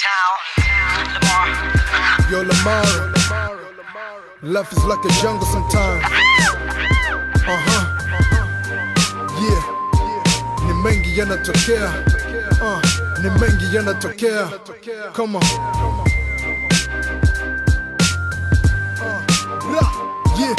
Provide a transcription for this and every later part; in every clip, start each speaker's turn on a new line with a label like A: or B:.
A: town. Lamar.
B: Yo, Lamar. Life is like a jungle sometimes. Uh huh. Yeah. Ni mengi yanatokea. Uh, ni mengi yanatokea. Come on. Ra, yeah.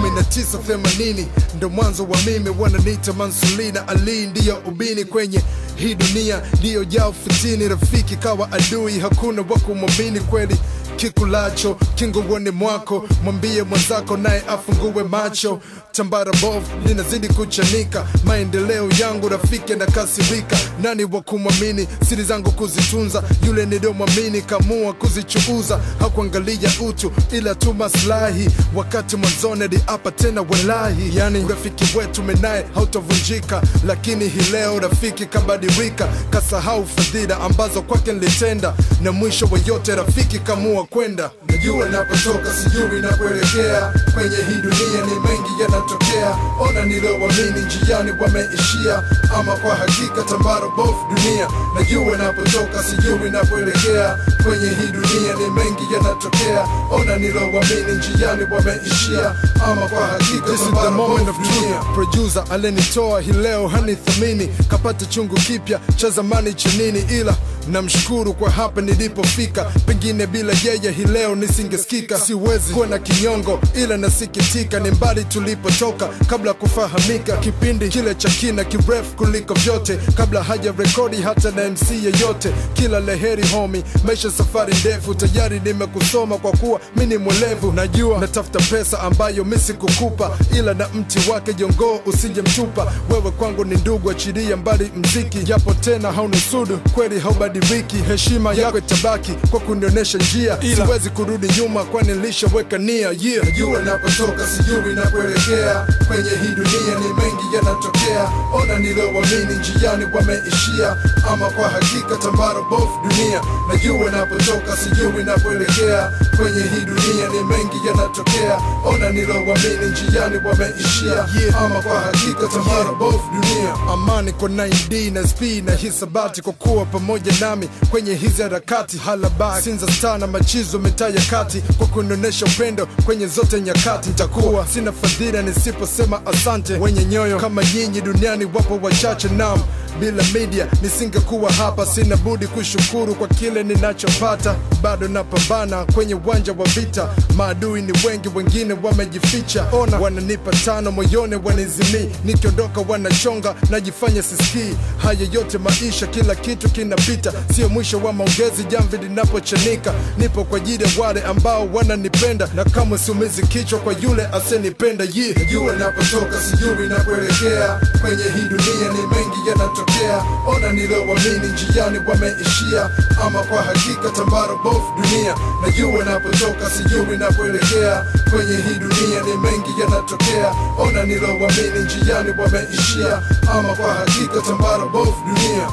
B: 1980 ndo mwanzo wa mimi, wananiita Mansulina Ali, ndiyo ubini kwenye hii dunia, ndiyo jao fitini, rafiki kawa adui, hakuna wa kumwamini kweli kikulacho kinguoni mwako, mwambie mwenzako naye afungue macho. Tambara bovu linazidi kuchanika, maendeleo yangu rafiki na kasirika. Nani wa kumwamini? Siri zangu kuzitunza, yule niliyomwamini kamua kuzichuuza. Hakuangalia utu ila tu maslahi, wakati mwanzoni aliapa tena walahi. Yani urafiki wetu menaye hautavunjika, lakini hii leo rafiki kabadilika, kasahau fadhila ambazo kwake nilitenda, na mwisho wa yote rafiki kamua kwenda. Najua napotoka, sijui nakuelekea, kwenye hii dunia ni mengi yanatokea. Ona niliowamini njiani wameishia, ama kwa hakika tambara bofu dunia. Najua napotoka, sijui nakuelekea, kwenye hii dunia ni mengi yanatokea. Ona niliowamini njiani wameishia, ama kwa hakika tambara bofu dunia. Producer alenitoa hii leo hanithamini, kapata chungu kipya cha zamani cha nini, ila namshukuru kwa hapa nilipofika, pengine bila yeye hii leo nisingesikika. Siwezi kuwa na kinyongo, ila nasikitika, ni mbali tulipotoka kabla ya kufahamika. Kipindi kile cha kina kirefu kuliko vyote, kabla haja rekodi hata na MC yeyote. Kila leheri homi, maisha safari ndefu, tayari nimekusoma kwa kuwa mi ni mwelevu. Najua natafuta pesa ambayo mi sikukupa, ila na mti wake jongoo usije mtupa. Wewe kwangu ni ndugu, achilia mbali mziki, japo tena haunusudu kweli haubadiliki. Heshima yako itabaki kwa kunionyesha njia, siwezi kurudi nyuma, kwani nilishaweka nia. Yeah. Najua napotoka, sijui nakuelekea, kwenye hii dunia ni mengi yanatokea. Ona niliowamini njiani wameishia, ama kwa hakika tambara bofu dunia. Najua napotoka, sijui nakuelekea, kwenye hii dunia ni mengi yanatokea. Ona niliowamini njiani wameishia, ama kwa hakika tambara bofu dunia. Amani kwa 9D na SP na hisabati kwa kuwa pamoja nami kwenye hizi harakati halabaki sinza star na machizo mitaa ya kati kwa kunionyesha upendo kwenye zote nyakati nitakuwa sina fadhila nisiposema asante wenye nyoyo kama nyinyi duniani wapo wachache nam bila media nisingekuwa hapa sina budi kushukuru kwa kile ninachopata bado napambana kwenye uwanja wa vita maadui ni wengi wengine wamejificha ona wananipa tano moyoni wanizimii nikiondoka wanachonga najifanya sisikii haya yote maisha kila kitu kinapita sio mwisho wa maongezi jamvi linapochanika nipo kwa ajili ya wale ambao wananipenda na kamwe siumizi kichwa kwa yule asenipenda yeah. najua napotoka sijui nakuelekea kwenye hii dunia ni mengi yanatokea ona niliowamini njiani wameishia ama kwa hakika tambara bofu dunia najua napotoka sijui nakuelekea kwenye hii dunia ni mengi yanatokea ona niliowamini njiani wameishia ama kwa hakika tambara bofu dunia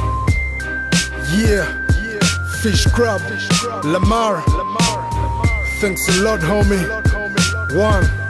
B: yeah fish crab lamar thanks a lot homie one